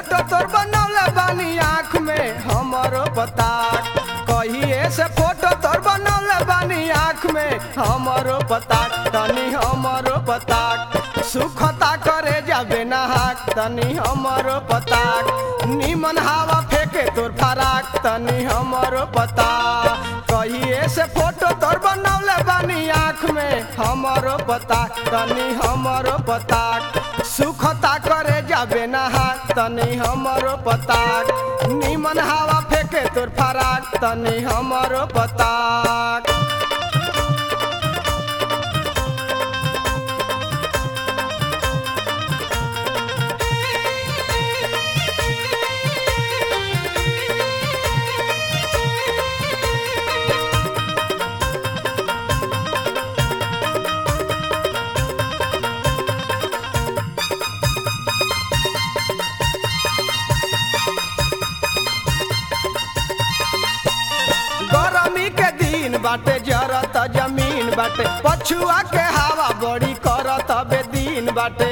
photo तोर बनौले बानी आँख में हमरो पता कहिए से फोटो तोर बनौले बानी आँख में हमरो पता तनी हमरो पता सुखता करे जाबे नहाक तनी हमरो पता निमन हवा फेंके तोर फराक तनी हमरो पता कहिए से फोटो तोर बनौले बानी आँख में हमरो पता तनी हमरो पता सुखता करे जाबे नहाक तनी हमरो पता निमन हवा फेंके तोर फराक तनी हमरो पता गरमी के दिन बाटे जरत जमीन बाटे पछुआ के हवा बड़ी करत बेदीन बाटे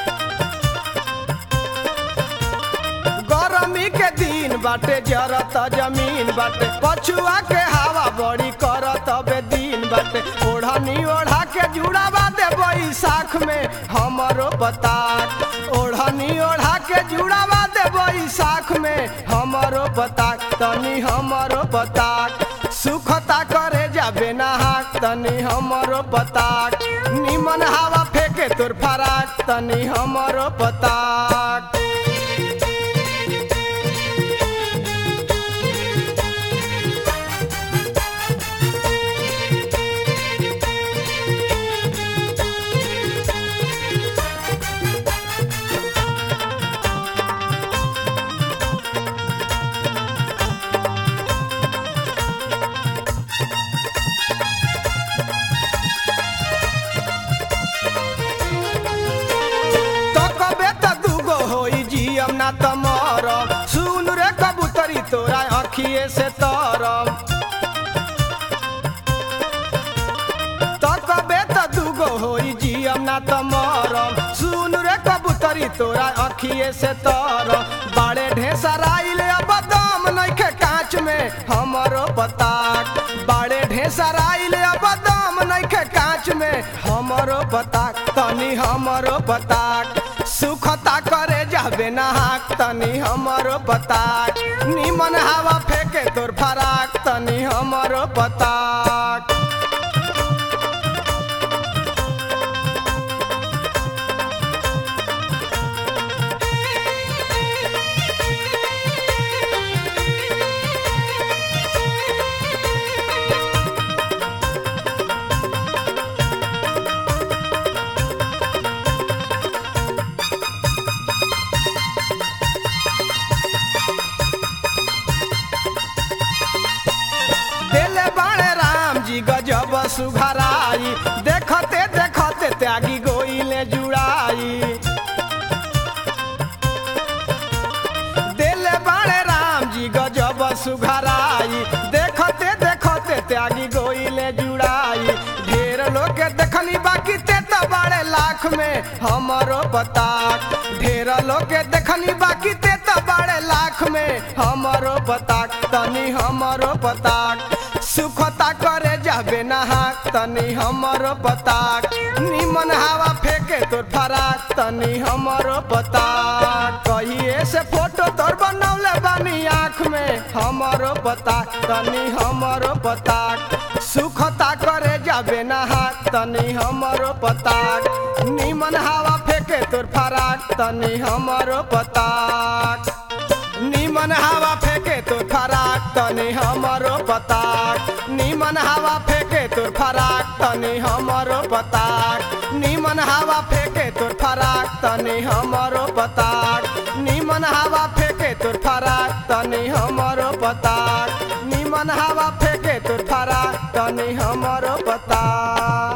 गरमी के दिन बाटे जरत जमीन बाटे पछुआ के हवा बड़ी करत बेदीन बाटे ओढ़नी ओढ़ा के जुड़ावा दे बैसाख में हमरो पता ओढ़नी ओढ़ा के जुड़ावा दे बैसाख में हमरो पता तनी हमरो पता सुखता करे जाबे नहाक तनी हमरो पता निमन हवा फेंके तोर फराक तनी हमरो पता तो कबे त दूगो होई जियम ना त मरम सुन रे कबूतरी तोरा अखिए से तरम तो कबे त दूगो होई जियम ना त मरम सुन रे कबूतरी तोरा अखिए से तरम बाड़े ढेसराइल अब दम नइखे कांच में हमरो पता बाड़े ढेसराइल अब दम नइखे कांच में हमरो पता तनी हमरो पता सुखता करे जाबे नहाक तनी हमरो पता निमन हवा फेंके तोर फराक तनी हमरो पता देले बाणे राम जी गजब सुघराई देखते देखते त्यागी गोइले जुड़ाई देले बाणे राम जी गजब सुघराई देखते देखते त्यागी गोइले जुड़ाई ढेर लोग के देखनी बाकी ते तो बाड़े लाख में हमरो पता ढेर लोग के देखनी बाकी ते तो बाड़े लाख में हमरो पता तनी हमरो पता सुखता करे जाबे नहाक तनी हमरो पता निमन हवा फेंके तोर फराक तनी हमरो पता कहिए से फोटो तोर बनौले बानी आँख में हमरो पता तनी हमरो पता सुखता करे जाबे नहाक तनी हमरो पता निमन हवा फेंके तोर फराक तनी हमरो पता निमन हवा फेंके तो फराक तनी हमरो पता निमन हवा फेंके तो फराक तनी हमरो पता निमन हवा फेंके तो फराक तनी हमरो पता निमन हवा फेंके तो फराक तनी हमरो पता निमन हवा फेंके तो फराक तनी हमरो पता